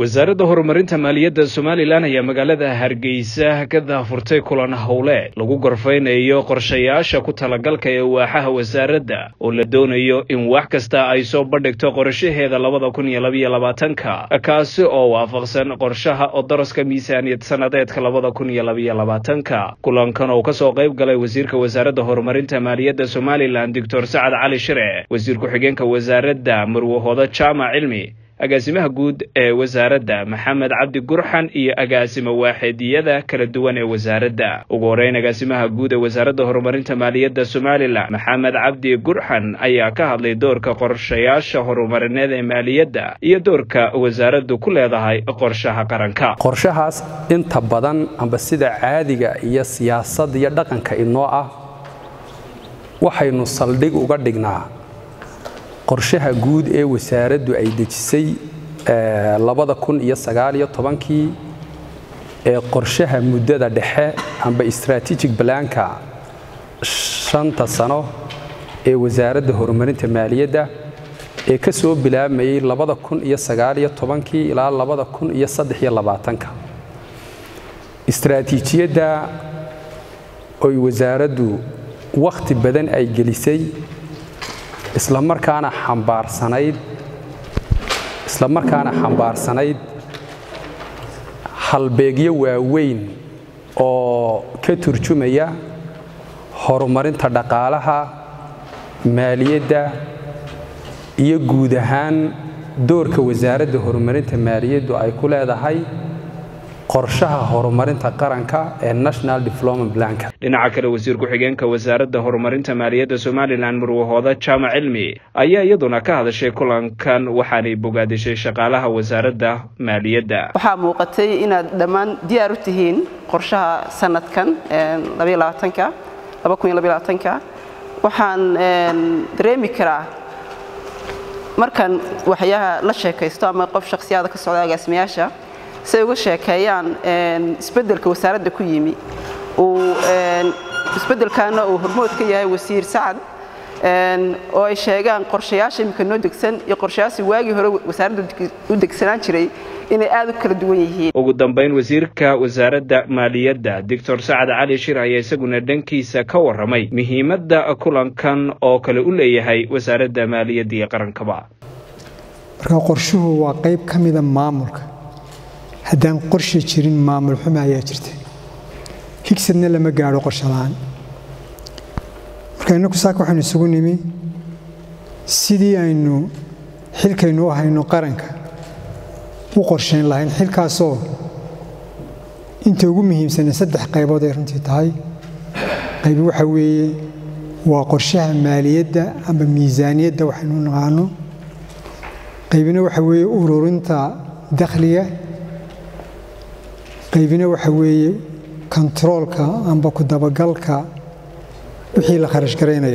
wasaaradda horumarinta maaliyadda somalilan ayaa magaalada hargeysa ka daafurtay kulan howle lagu gorfaynayo qorshayaasha ku talagalka ee waaxaha wasaaradda oo la doonayo in wax kasta ay soo bandhigto qorshaheeda labada kun iyo labaiyo labaatanka kaasi oo waafaqsan qorshaha odoroska miisaaniyad sannadeedka labada kun iyo labaiyo labaatanka kulankan oo kasoo qayb galay wasiirka wasaaradda horumarinta maaliyadda somalilan doctor sacad cali shire wasiir ku-xigeenka wasaaradda marwahooda jaamac cilmi agaasimaha guud ee wasaaradda maxamed cabdi gurxan iyo agaasimo waaxeediyada kala duwan ee wasaaradda ugu horeyn agaasimaha guud ee wasaaradda horumarinta maaliyadda somalilan maxamed cabdi gurxan ayaa ka hadlay doorka qorshayaasha horumarineed ee maaliyadda iyo doorka wasaaraddu ku leedahay qorshaha qaranka qorshahaas inta badan amba sida caadiga iyo siyaasad iyo dhaqanka inoo ah waxaynu saldhig uga dhignaa qorshaha guud ee wasaaraddu ay dejisay labada kun iyo sagaaliyo tobankii ee qorshaha muddada dhexe amba strategic balaanka shanta sano ee wasaaradda horumarinta maaliyadda ee ka soo bilaabmayey labada kun iyo sagaaliyo tobankii ilaa labada kun iyo saddex iyo labaatanka istraatiijiyadda oy wasaaraddu wakhti badan ay gelisay isla markaana xambaarsanayd isla markaana xambaarsanayd halbeegyo waaweyn oo ka turjumaya horumarinta dhaqaalaha maaliyadda iyo guud ahaan doorka wasaaradda horumarinta maaliyaddu ay ku leedahay qorshaha horumarinta qaranka ee national development planka dhinaca kale wasiir ku-xigeenka wasaaradda horumarinta maaliyadda somalilan murwahooda jaamac cilmi ayaa iyaduna ka hadashay kulankan waxaanay bogaadishay shaqaalaha wasaaradda maaliyadda waxaa muuqatay inaad dhammaan diyaar u tihiin qorshaha sanadkan waxaan dareemi karaa markaan waxyaha la sheekaysto ama qof shakhsiyaada ka socda agaasimayaasha si ay uga sheekeeyaan isbeddelka wasaaradda ku yimi isbeddelkaana uu hormood ka yahay wasiir sacad oo ay sheegaan qorshayaasha imika noo degsan iyo qorshayaashii waagii hore wasaaradda u degsanaan jiray inay aad u kala duwan yihiin ugu dambayn wasiirka wasaaradda maaliyadda doctor sacad cali shir ayaa isaguna dhankiisa ka warramay muhiimadda kulankan oo kale u leeyahay wasaaradda maaliyadda iyo qarankaba marka qorshuhu waa qayb ka mida maamulka haddaan qorshe jirin maamul xumo ayaa jirta higsadna lama gaadho qorshe la'aan marka innaku saaka waxaynu isugu nimi sidii aynu xilkaynu u hayno qaranka u qorshayn lahayn xilkaasoo inta ugu muhiimsanee saddex qaybood ay runtii tahay qaybi waxa weeye waa qorshaha maaliyadda amba miisaaniyadda waxaynu u naqaano qaybina waxa weeye ururinta dakhliga qaybina waxa weeye kontaroolka amba ku dabagalka wixii la kharash garaynayo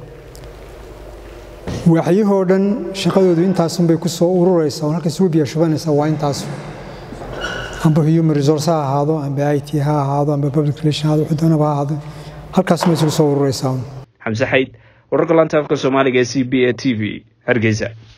waaxyahoo dhan shaqadoodu intaasunbay ku soo ururaysaa oo halka isugu biya shubanaysaa waa intaasu amba human resource ha ahaado amba i t ha ahaado amba public relation ha ahaado wuxuu doonaba ha ahaado halkaasuma isugu soo ururaysaa xamse xayd wararka laanta afka soomaaliga ee c b a t v hargeysa